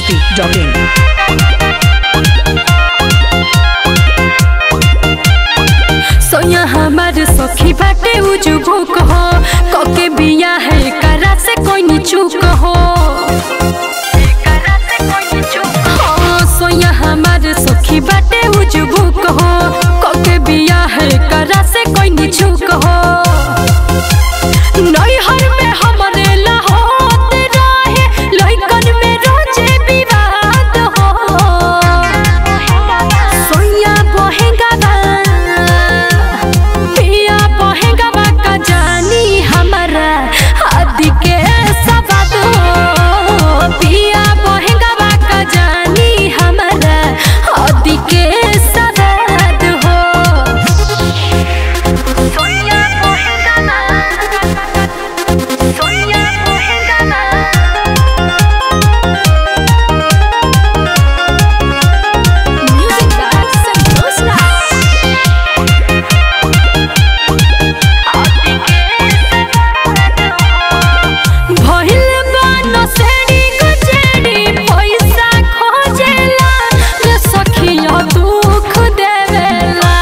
biharmasti.in सोया हमार सखी बाटे उजुबुक हो कके बिया है करा से कोई नी चूक हो हाँ, सोया हमार सखी बाटे उजुबुक हो कके बिया है करा से कोई नी चूक हो नैहर में हमरे लाहोत रहे लइकन में रोजे विवाद हो सोया बहेगा बा पिया बहेगा बा का जानी हमारा आदि के सवाद हो पिया बहेगा बा का जानी हमारा आदि के सवाद हो सोया बहेगा बा सोया बहेगा बा म्यूजिक बाय संतोष राज भइल बा नसेड़ी गुजेड़ी पैसा खोजेला रे सखिया दुख देवेला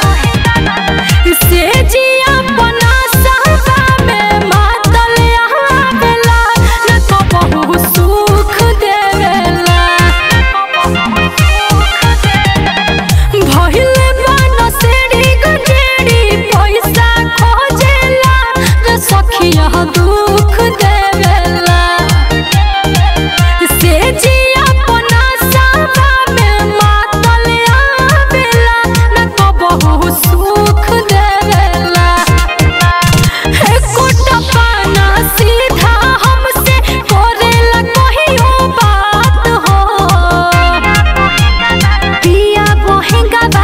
से जिया बना सहबा में मातल आवेला न तो बहु सुख देवेला भइल बा नसेड़ी गुजेड़ी पैसा खोजेला रे सखिया दुख देवेला से जिया अपना साबा में मातल आवेला न तो बहु सुख देवेला हे कोटा पाना सीधा हमसे करेला कहियो बात हो पिया बहेगा बा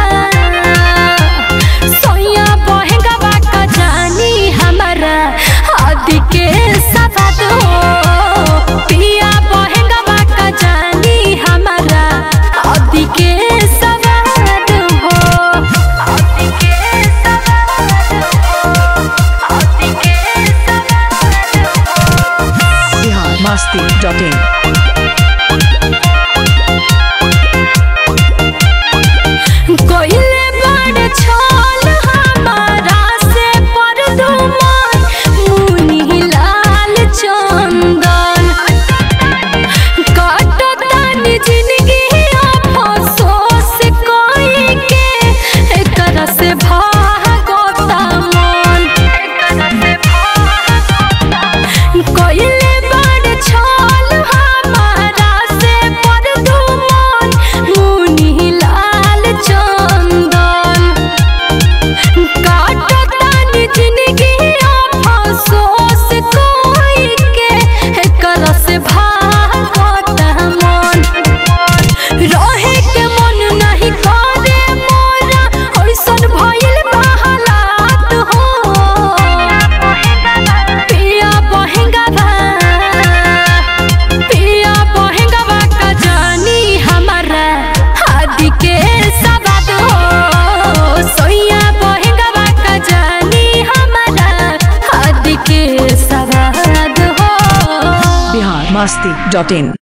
सोया बहेगा बा का जानी हमारा आदि के सवाद हो पिया बहेगा बा का जानी हमारा आदि के सवाद हो आदि के सवाद हो आदि के सवाद हो biharmasti.in कोइले बड़ छल हमारा से पर दुमन मुनि लाल चंदन काटतानी जिंदगी अफसोस कोई के एकर से भागता मन कोइले बड़ छल हमारा से पर दुमन मुनि लाल चंदन काटतानी जिंदगी अफसोस कोई के एकर से भागता मन रहे के मन नहीं करे मोरा ऐसन भइल बा हालात हो पिया बहेगा बा पिया बहेगा बा का जानी हमारा आदि के सवाद हो सोया बहेगा बा का जानी हमारा आदि के सवाद हो biharmasti.in